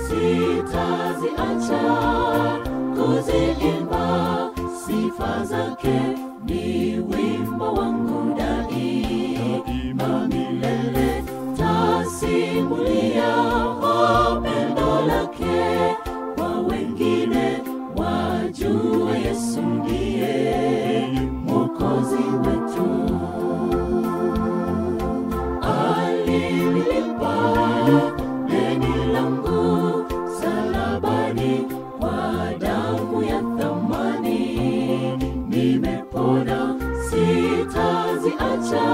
sitaziacha kuziimba sifa zake ni wimbo wangu daima milele tasimulia pendo lake kwa wengine wajue yesu ndiye mwokozi wetu alililipa deni langu salabani kwa damu ya thamani nimepona sitaziacha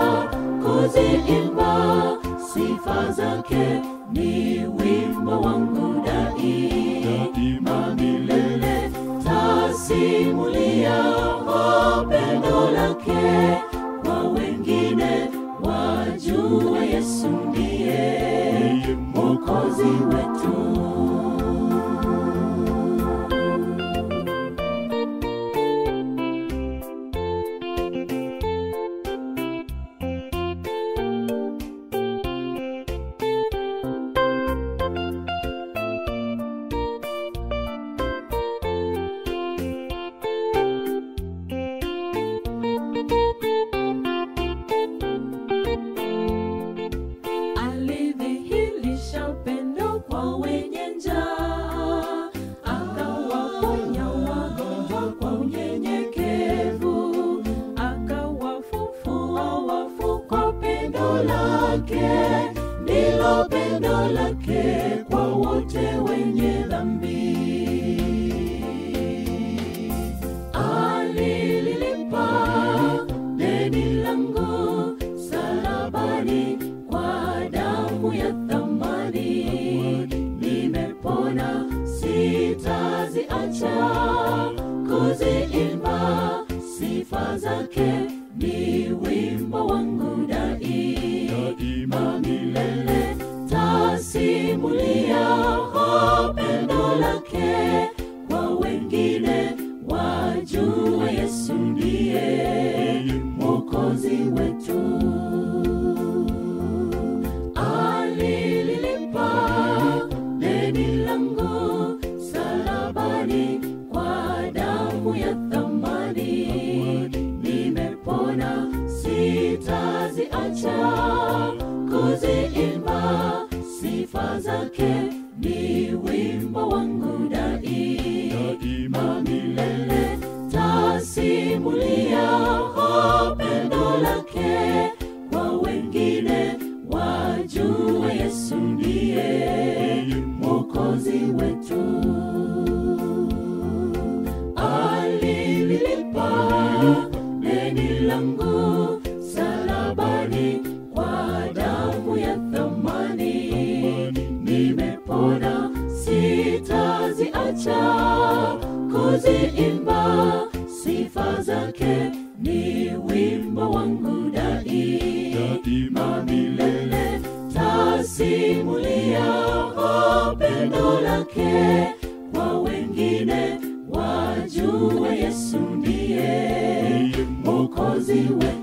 kuziimba sifa zake ni wimbo wangu daima milele tasimulia pendo lake kwa wengine wajue yesu ndiye mwokozi wetu alidhihirisha upendo kwa wenye njaa akawaponya wagonjwa kwa unyenyekevu akawafufua wafu kwa pendo lake ndilo pendo lake kwa wote wenye dhambi alililipa deni langu salabani kwa damu ya thamani nimepona sitaziacha kuziimba sifa zake ni wimbo wangu daima milele tasimulia pendo lake kwa wengine wajue yesu ndiye mwokozi wetu alililipa deni langu salabani kwa damu ya thamani nimepona sitaziacha kuziimba sifa zake ni wimbo wangu daima milele tasimulia pendo lake kwa wengine wajue yesu ndiye mwokozi wetu alililipa deni langu salabani kwa damu ya thamani nimepona sitaziacha kuziimba sifa zake ni wimbo wangu daima milele tasimulia pendo lake kwa wengine wajue yesu ndiye mwokozi wetu